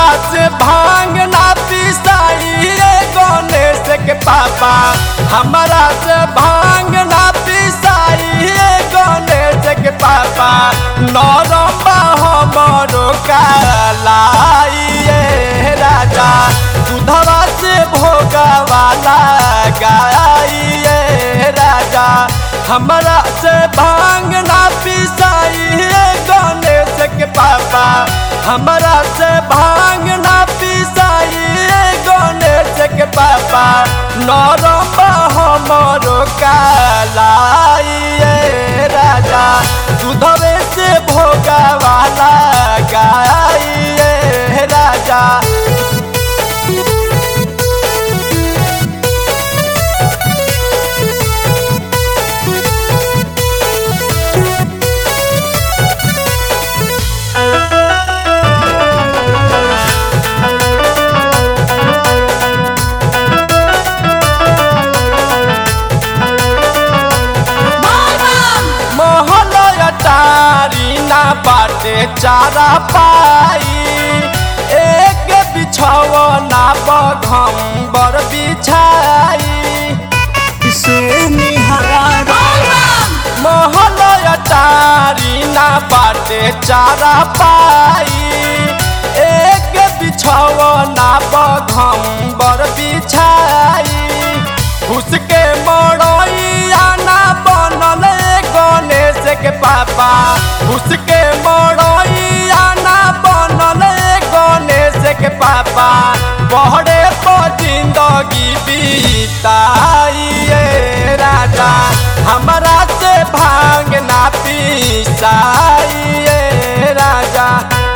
हमरा से भांग ना पिसाई रे गणेश के पापा हमरा से भांग ना पिसाई रे गणेश के पापा नरम्बा हमरो कालाई रे राजा दूधवा से भोगवाला गाई रे राजा हमरा से भांग ना पिसाई रे गणेश के पापा हमरा से भांग ना पिसाई रे गणेश के पापा नरम्बा हमरो कालाई रे राजा दूधवे से भोगवाला गाई रे राजा महल अटारी ना बाटे चारा पाई एक बिछौना बघम्बर बिछाई से निहार महल अटारी ना बाटे चारा पाई एक बिछौना बघम्बर बिछाई उसके मड़ैया ना बनल गणेश के पापा उसके मड़ैया ना बनल गणेश के पापा बहरे पर जिंदगी बीताइए राजा हमरा से भांग ना पिसाइए राजा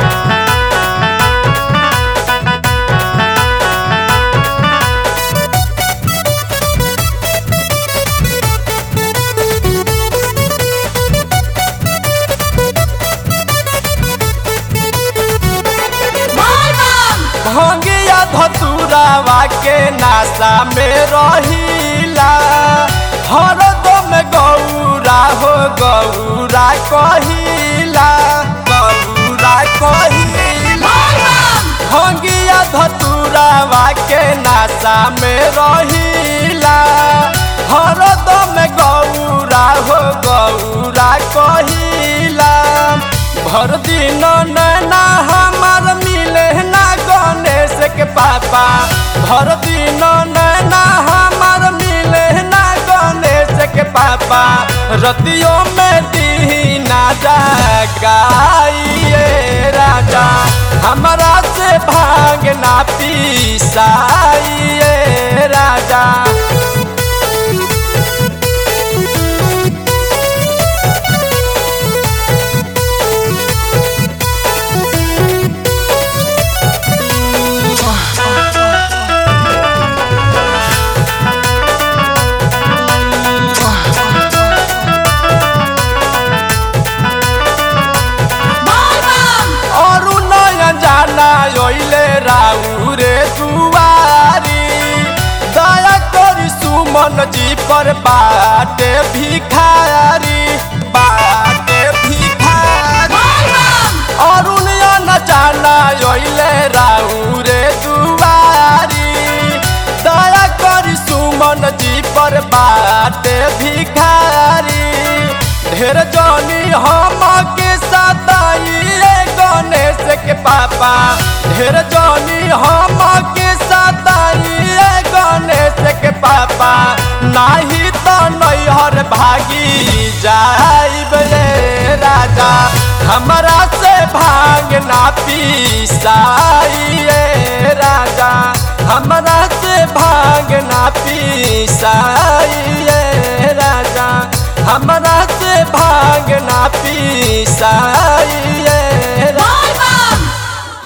भंगिया धतुरावा के नासा में रहिला हरदम गौरा हो गौरा कहिला गौरा कहिला भंगिया धतुरावा के नासा में रहिला हरदम गौरा हो गौरा कहिला भर दिन नैना हमार मिले ना गणेश के पापा भर दिन नैना हमार मिले ना गणेश के पापा रतियों में दीना जगाइए राजा हमरा से भाग ना पिसाइए राजा अरु नयन जाना ओइले राउ रे दुआरी दया करी सुमन जी पर बाटे भिखारी बाटे भिखारी अरुण न जाना ओइले राउ रे दुआरी दया करी सुमन जी पर बाटे भिखारी ढेर जनी हम के सताइए गणेश के पापा ढेर जनी हम के सताइए गणेश के पापा नाही तो नैहर भागी जाइब रे राजा हमरा से भांग ना पिसाइए राजा हमरा से भांग ना पिसाइए राजा हमरा से भांग ना पिसाइए